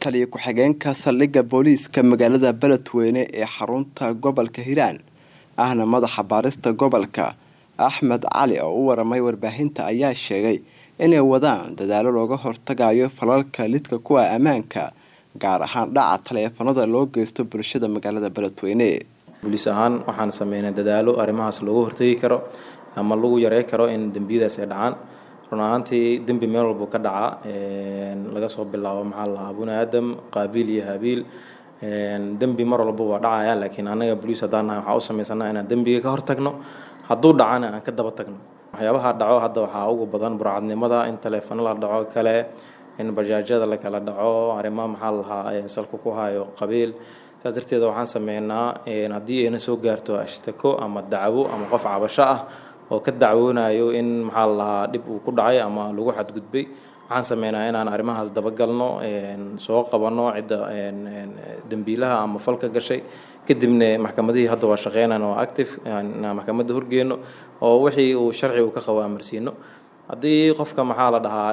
taliya ku-xigeenka saldhigga booliiska magaalada beledweyne ee xarunta gobolka hiiraan ahna madaxa baarista gobolka axmed cali oo u waramay warbaahinta ayaa sheegay inay wadaan dadaalo looga hortagayo falalka lidka kuwa ammaanka gaar ahaan dhaca taleefanada loo geysto bulshada magaalada beledweyne booliis ahaan waxaan sameynay dadaalo arrimahaas looga hortagi karo ama lagu yarey karo in dembiyadaas ay dhacaan run ahaantii dembi meel walbuu ka dhacaa laga soo bilaabo maxaa lahaa buni aadam qaabiil iyo habiil dembi mar walba waa dhacaya laakiin anaga boliis haddaan nahay waxaa u samaysanaa inaan dembiga ka hortagno hadduu dhacana aan ka daba tagno waxyaabaha dhaco hadda waxaa ugu badan burcadnimada in taleefano la dhaco kale in bajaajyada la kala dhaco arrimaha maxaa lahaa salka ku hayo qabiil saas darteeda waxaan sameynaa haddii ayna soo gaarto ashtako ama dacwo ama qof cabasho ah oo ka dacwoonayo in maxaa lahaa dhib uu ku dhacay ama lagu xadgudbay waxaan sameynaa inaan arrimahaas dabagalno soo qabanno cidda dembiilaha ama falka gashay kadibna maxkamadihii hadda waa shaqeynaan oo active inaan maxkamadda horgeyno oo wixii uu sharci uu ka qabo amarsiino haddii qofka maxaa la dhahaa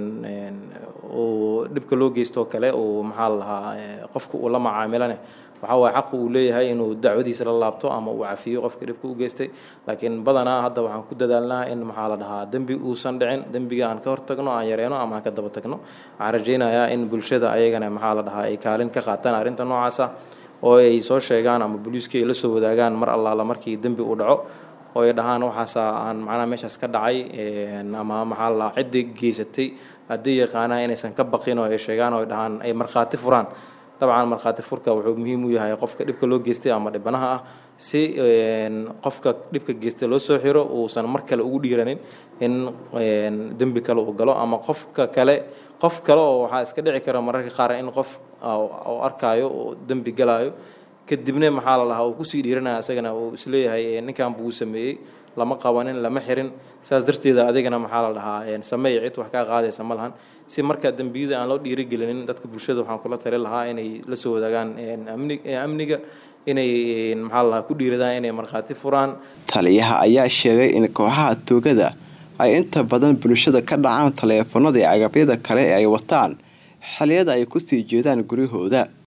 uu dhibka loo geystoo kale uu maxaa la dhahaa qofka uu la macaamilane waxaa waaye xaqu uu leeyahay inuu dacwadiisa la laabto ama uu cafiyo qofka dhibka u geystay laakiin badanaa hadda waxaan ku dadaalnaa in maxaa la dhahaa dembi uusan dhicin dembiga aan ka hortagno aan yareeno ama aan ka daba tagno waxaan rajaynayaa in bulshada ayagana maxaa la dhahaa ay kaalin ka qaataan arrinta noocaasa oo ay soo sheegaan ama booliiskii ay la soo wadaagaan mar allaala markii dembi uu dhaco oo ay dhahaan waxaasa aan macnaha meeshaas ka dhacay ama maxaa la dhahaa ciddii geysatay haddii yaqaanaa inaysan ka baqin oo ay sheegaan oo ay dhahaan ay markhaati furaan dabcan markhaati furka wuxuu muhiim u yahay qofka dhibka loo geystay ama dhibanaha ah si qofka dhibka geystay loo soo xiro uusan mar kale ugu dhiiranin in dembi kale uu galo ama qofka kale qof kale oo waxaa iska dhici kara mararka qaar in qof oo arkaayo oo dembi galaayo kadibna maxaa la dhahaa uu kusii dhiiranaya isagana uu isleeyahay ninkan buu sameeyey lama qabanin lama xirin saas darteeda adigana maxaa la dhahaa sameey cid wax kaa qaadaysa ma lahan si markaa dembiyada aan loo dhiirigelinin dadka bulshada waxaan kula tali lahaa inay la soo wadaagaan amniga inay maxaa la dhahaa ku dhiiradaan inay markhaati furaan taliyaha ayaa sheegay in kooxaha toogada ay inta badan bulshada ka dhacaan taleefanada iyo agabyada kale ee ay wataan xiliyada ay kusii jeedaan guryahooda